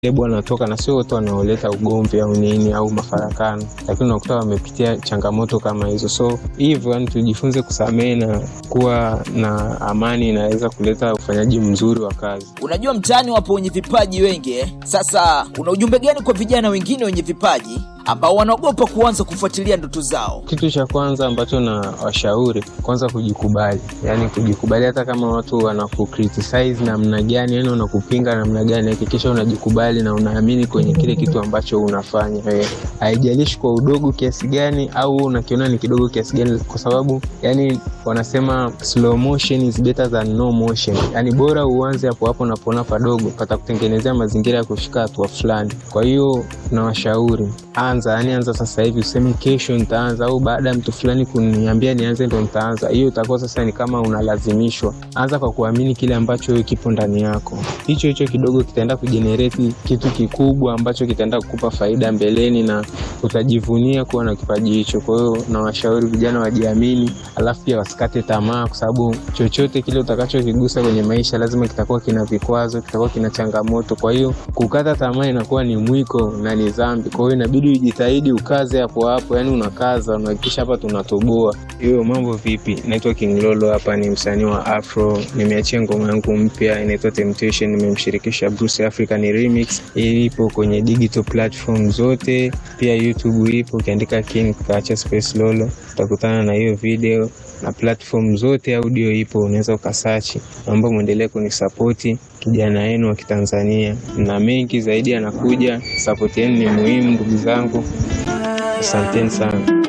lebo wanatoka na sio wote wanaoleta ugomvi au nini au mafarakano, lakini unakuta wamepitia changamoto kama hizo. So hivyo yani, tujifunze kusamehe na kuwa na amani, inaweza kuleta ufanyaji mzuri wa kazi. Unajua mtaani wapo wenye vipaji wengi eh? Sasa una ujumbe gani kwa vijana wengine wenye vipaji ambao wanaogopa kuanza kufuatilia ndoto zao? Kitu cha kwanza ambacho na washauri kwanza, kujikubali, yani kujikubali. Hata kama watu wanakukritisize namna gani, yani wanakupinga namna gani, hakikisha unajikubali na unaamini kwenye kile kitu ambacho unafanya wewe, haijalishi kwa udogo kiasi gani au unakiona ni kidogo kiasi gani, kwa sababu yani wanasema slow motion is better than no motion, yani bora uanze hapo hapo unapoona padogo patakutengenezea mazingira ya kufika hatua fulani. Kwa hiyo nawashauri anza, yani anza sasa hivi, useme kesho nitaanza au baada ya mtu fulani kuniambia nianze ndo nitaanza. Hiyo itakuwa sasa ni kama unalazimishwa. Anza kwa kuamini kile ambacho wewe kipo ndani yako, hicho hicho kidogo kitaenda kujenereti kitu kikubwa ambacho kitaenda kukupa faida mbeleni na utajivunia kuwa na kipaji hicho. Kwa hiyo nawashauri vijana wajiamini, alafu pia wasikate tamaa, kwa sababu chochote kile utakachokigusa kwenye maisha lazima kitakuwa kina vikwazo, kitakuwa kina changamoto. Kwa hiyo kukata tamaa inakuwa ni mwiko na ni dhambi. Kwa hiyo inabidi ujitahidi ukaze hapo hapo, yani unakaza, unahakikisha hapa tunatoboa. Hiyo mambo vipi? Naitwa King Lolo, hapa ni msanii wa Afro, nimeachia ngoma yangu mpya inaitwa Temptation, nimemshirikisha Bruce Africa, ni remix. Ipo kwenye digital platform zote, pia YouTube ipo, ukiandika King ukaacha space Lolo utakutana na hiyo video na platform zote audio ipo, unaweza ukasachi. Naomba mwendelee kunisapoti kijana wenu wa Kitanzania, na mengi zaidi yanakuja. Sapoti yenu ni muhimu ndugu zangu, asanteni sana.